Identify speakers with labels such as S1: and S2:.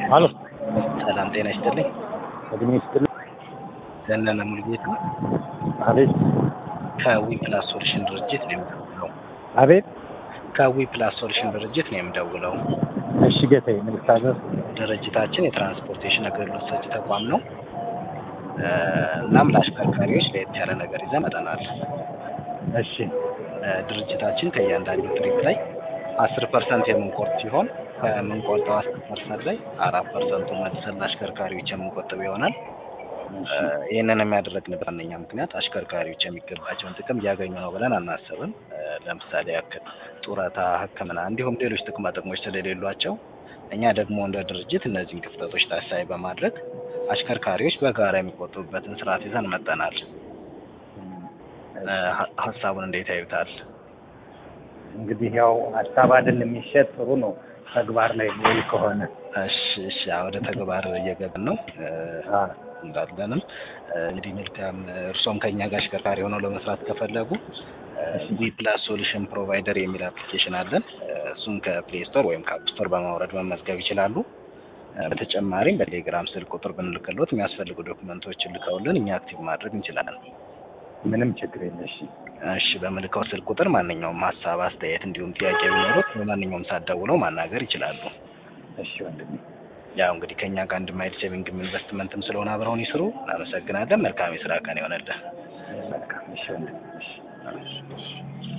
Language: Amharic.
S1: አሎ
S2: ሰላም ጤና ይስጥልኝ።
S1: እድሜ ይስጥልኝ።
S2: ዘነነ ሙሉጌታ
S1: አቤት
S2: ከዊ ፕላስ ሶሉሽን ድርጅት ነው የምደውለው።
S1: አቤት።
S2: ከዊ ፕላስ ሶሉሽን ድርጅት ነው የምደውለው።
S1: እሺ ጌታዬ፣ ምን ልታዘዝ?
S2: ድርጅታችን የትራንስፖርቴሽን አገልግሎት ሰጪ ተቋም ነው። እ፣ እናም ለአሽከርካሪዎች ለየት ያለ ነገር ይዘን መጥተናል።
S1: እሺ
S2: እ፣ ድርጅታችን ከእያንዳንዱ ትሪፕ ላይ አስር ፐርሰንት የምንቆርጥ ሲሆን ከምንቆርጠው አስር ፐርሰንት ላይ አራት ፐርሰንቱ መልሰን ለአሽከርካሪዎች የምንቆጥብ ይሆናል። እ፣ ይህንን የሚያደረግንበት ዋነኛ ምክንያት አሽከርካሪዎች የሚገባቸውን ጥቅም እያገኙ ነው ብለን አናስብም። እ፣ ለምሳሌ ያክል ጡረታ፣ ሕክምና እንዲሁም ሌሎች ጥቅማ ጥቅሞች ስለሌሏቸው እኛ ደግሞ እንደ ድርጅት እነዚህን ክፍተቶች ታሳቢ በማድረግ አሽከርካሪዎች በጋራ የሚቆጥቡበትን ስርዓት ይዘን መጠናል። እ፣ ሀ- ሀሳቡን እንዴት ያዩታል?
S1: እንግዲህ ያው ሀሳብ አይደል የሚሸጥ ጥሩ ነው። ተግባር ላይ የሚውል ከሆነ
S2: እሺ እሺ፣ ወደ ተግባር እየገባን ነው እ፣
S1: አ፣
S2: እንዳለንም እ፣ እንግዲህ መልካም እርሶም ከኛ ጋር አሽከርካሪ ሆነው ለመስራት ከፈለጉ ዊ ፕላስ ሶሉሽን ፕሮቫይደር የሚል አፕሊኬሽን አለን። እ፣ እሱም ከፕሌይ ስቶር ወይም ከአፕ ስቶር በማውረድ መመዝገብ ይችላሉ። እ፣ በተጨማሪም በቴሌግራም ስልክ ቁጥር ብንልክሎት የሚያስፈልጉ ዶክመንቶችን ልከውልን እኛ አክቲቭ ማድረግ እንችላለን።
S1: ምንም ችግር የለ። እሺ
S2: እሺ በምልከው ስልክ ቁጥር ማንኛውም ሀሳብ፣ አስተያየት እንዲሁም ጥያቄ ቢኖሩት በማንኛውም ሰዓት ደውለው ማናገር ይችላሉ።
S1: እሺ ወንድሜ፣
S2: ያው እንግዲህ ከኛ ጋር እንድማይል ሴቪንግም ኢንቨስትመንትም ስለሆነ አብረውን ይስሩ። እናመሰግናለን። መልካም የስራ ቀን ይሆነልን።
S1: መልካም። እሺ ወንድሜ፣ እሺ